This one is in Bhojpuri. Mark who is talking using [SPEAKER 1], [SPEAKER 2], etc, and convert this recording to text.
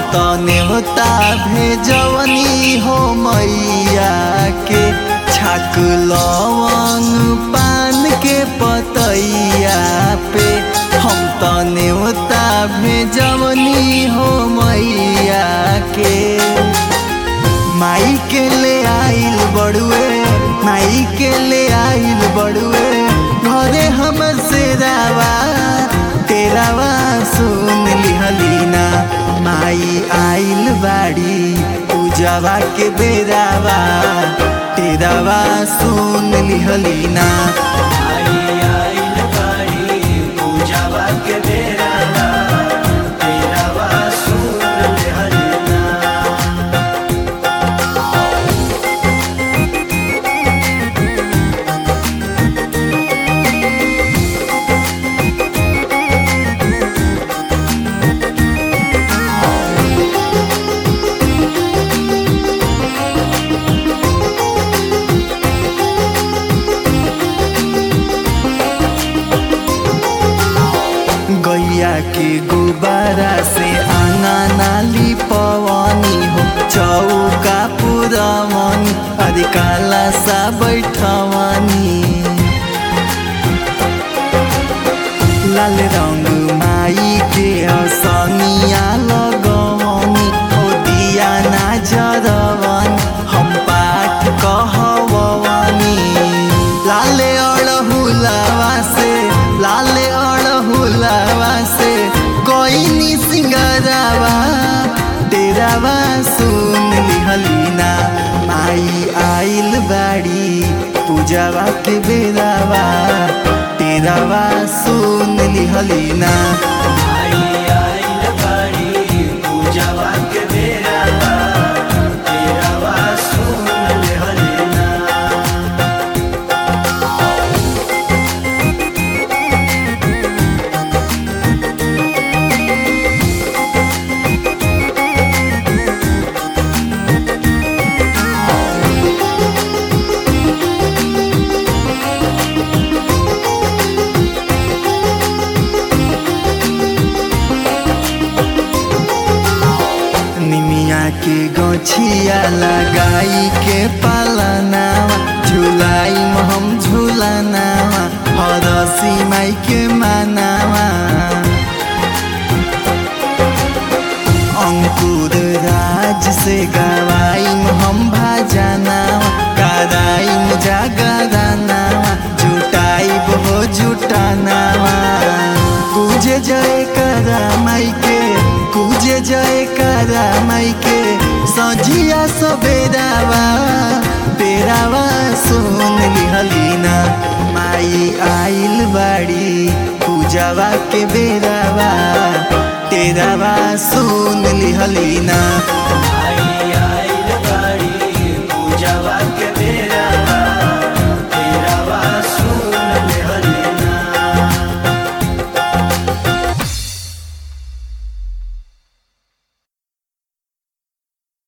[SPEAKER 1] त नेवता भेजवनी हो मैया के छाक लवंग पान के पतैया पे हम त नेवता भेजवनी हो मैया के माई के ले आइल बड़ुए माई के ले आइल बड़ुए घरे हमर से रावा तेरावा सुन लिहलीना माई आइल बाड़ी पूजावा के बेरावा तेरावा सुन लिहलीना
[SPEAKER 2] आई आइल बाड़ी पूजावा के बेरावा तेरावा सुन लेहलीना
[SPEAKER 1] गैया के गुब्बारा से आंगा नाली पवनी हो चौका पुरवनी अरे काला सा बैठवनी लाल रंग माई के असनिया लगवनी हो दिया ना जरवनी हम पाठ कहवनी लाले अड़हुलावा से लाले अड़हुलावा से कोई सिंगरावा तेरावा सुन लिहलीना माई आइल बाड़ी पूजावा के बेरावा तेरावा सुन लिहलीना
[SPEAKER 2] आई आइल बाड़ी पूजावा के बेरावा तेरावा सुन लेहलीना
[SPEAKER 1] निमिया के गछिया लगाई के पालनावा झुलाई हम झुलनावा हरसी माई के मानावा अंकुर राज से गवाई हम भाजनावा कराई जागरानावा जुटाई हो जुटानावा पूजे जय करा माई के पूजे जय करा माई के सजिया सबेरावा तेरावा सुन लिहलीना माई आइल बाड़ी पूजावा के बेरावा तेरावा सुन लिहलीना